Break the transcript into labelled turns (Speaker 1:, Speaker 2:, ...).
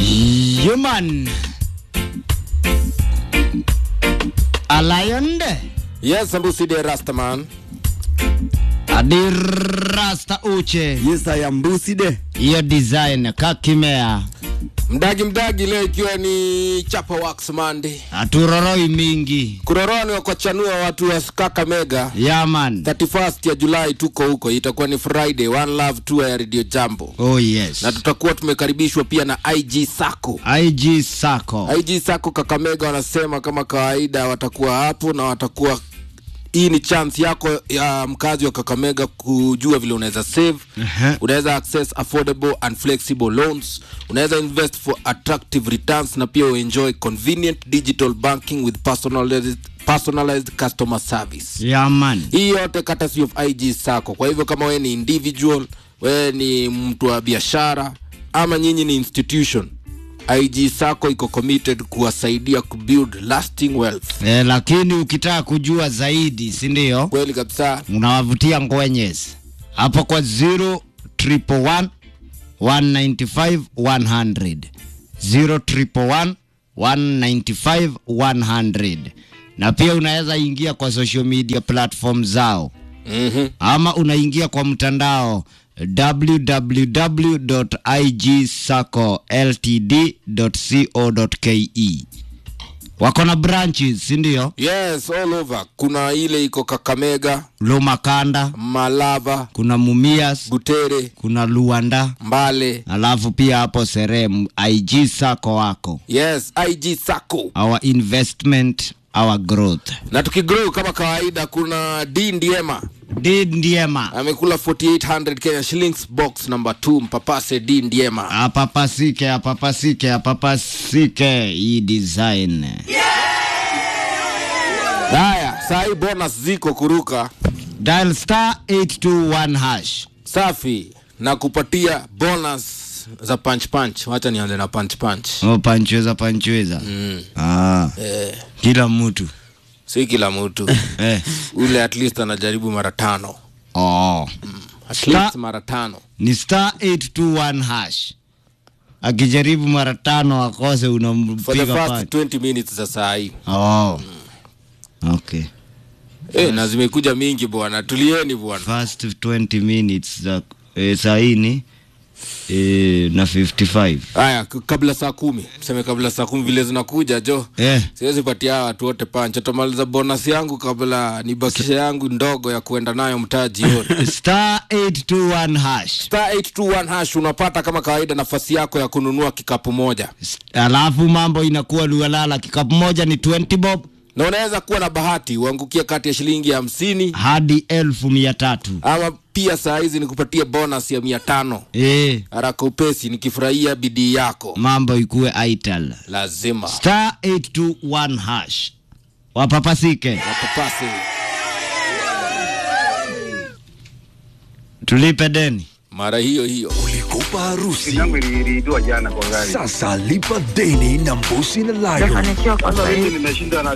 Speaker 1: Human. A lion de.
Speaker 2: Yes, Sambusi de Rastaman.
Speaker 1: Adirasta uche.
Speaker 3: Yes, I am Busi de.
Speaker 1: Hiyo design kakimea.
Speaker 2: Mdagi mdagi leo ikiwa ni Chapa Wax Monday.
Speaker 1: Haturoroi mingi.
Speaker 2: Kuroroni wa kuchanua watu wa Kakamega.
Speaker 1: Yaman.
Speaker 2: 31st ya Julai tuko huko, itakuwa ni Friday, One Love Tour ya Radio Jambo,
Speaker 1: Oh yes.
Speaker 2: na tutakuwa tumekaribishwa pia na IG Sako.
Speaker 1: IG Sako.
Speaker 2: IG Sako Kakamega wanasema kama kawaida watakuwa hapo na watakuwa hii ni chance yako ya mkazi wa Kakamega kujua vile unaweza save
Speaker 1: Aha.
Speaker 2: unaweza access affordable and flexible loans unaweza invest for attractive returns na pia uenjoy convenient digital banking with personalized, personalized customer service
Speaker 1: Yaman.
Speaker 2: hii yote courtesy of IG Sacco. Kwa hivyo kama wewe ni individual, wewe ni mtu wa biashara ama nyinyi ni institution, IG Sacco iko committed kuwasaidia kubuild lasting wealth.
Speaker 1: Eh, lakini ukitaka kujua zaidi, si ndio?
Speaker 2: Kweli kabisa.
Speaker 1: unawavutia ngwenyes hapo kwa 0 triple one 195 100 0 triple one 195 100 na pia unaweza ingia kwa social media platform zao
Speaker 2: Mhm.
Speaker 1: ama unaingia kwa mtandao www.igsacoltd.co.ke wako na branches si ndio
Speaker 2: Yes, all over. Kuna ile iko Kakamega,
Speaker 1: lumakanda
Speaker 2: Malava,
Speaker 1: kuna mumias
Speaker 2: Butere,
Speaker 1: kuna luanda
Speaker 2: Mbale.
Speaker 1: alafu pia hapo serem ig sako wako
Speaker 2: Yes, IG Sacco.
Speaker 1: our investment our growth
Speaker 2: Na tukigrow kama kawaida, kuna D Ndiema
Speaker 1: did ndiema
Speaker 2: amekula 4800 Kenya shillings box number 2 mpapase D Ndiema.
Speaker 1: apapasike apapasike apapasike hii design
Speaker 2: Haya, saa hii bonus ziko kuruka
Speaker 1: dial star 821 hash
Speaker 2: safi na kupatia bonus za punch punch. Wacha nianze na punch punch.
Speaker 1: oh, panchweza panchweza
Speaker 2: Mm.
Speaker 1: ah,
Speaker 2: Eh,
Speaker 1: kila mtu
Speaker 2: si kila mtu
Speaker 1: eh.
Speaker 2: ule at least anajaribu mara tano
Speaker 1: oh.
Speaker 2: at
Speaker 1: Star-
Speaker 2: least mara tano.
Speaker 1: ni star 821 hash akijaribu mara tano akose
Speaker 2: For the
Speaker 1: unampiga
Speaker 2: first
Speaker 1: pale
Speaker 2: 20 minutes za saa hii
Speaker 1: oh. okay
Speaker 2: eh, na zimekuja mingi bwana, tulieni bwana.
Speaker 1: first 20 minutes za eh, saini eh, na 55
Speaker 2: Haya, k- kabla saa kumi tuseme kabla saa kumi vile zinakuja jo
Speaker 1: eh.
Speaker 2: siwezi patia hawa watu wote pancha tamaliza bonus yangu kabla nibakisha yangu ndogo ya kuenda nayo mtaa jioni
Speaker 1: star 821 hash
Speaker 2: star 821 hash unapata kama kawaida nafasi yako ya kununua kikapu moja
Speaker 1: S- alafu mambo inakuwa lualala kikapu moja ni 20 bob
Speaker 2: na unaweza kuwa na bahati uangukie kati ya shilingi hamsini
Speaker 1: hadi elfu mia tatu
Speaker 2: ama pia saa hizi nikupatie bonus ya mia tano
Speaker 1: eh,
Speaker 2: haraka upesi nikifurahia bidii yako
Speaker 1: mambo ikuwe aital
Speaker 2: lazima
Speaker 1: star 821 hash wapapasike
Speaker 2: wapapasi
Speaker 1: tulipe deni
Speaker 2: mara hiyo hiyo
Speaker 4: Ulikopa harusi
Speaker 5: yangu iliibiwa jana kwa gari.
Speaker 4: sasa lipa deni na Mbusi na Lion.
Speaker 6: Nimefanikiwa kwa
Speaker 5: Sasa
Speaker 6: sasa
Speaker 5: hivi
Speaker 6: hivi.
Speaker 5: nimeshinda na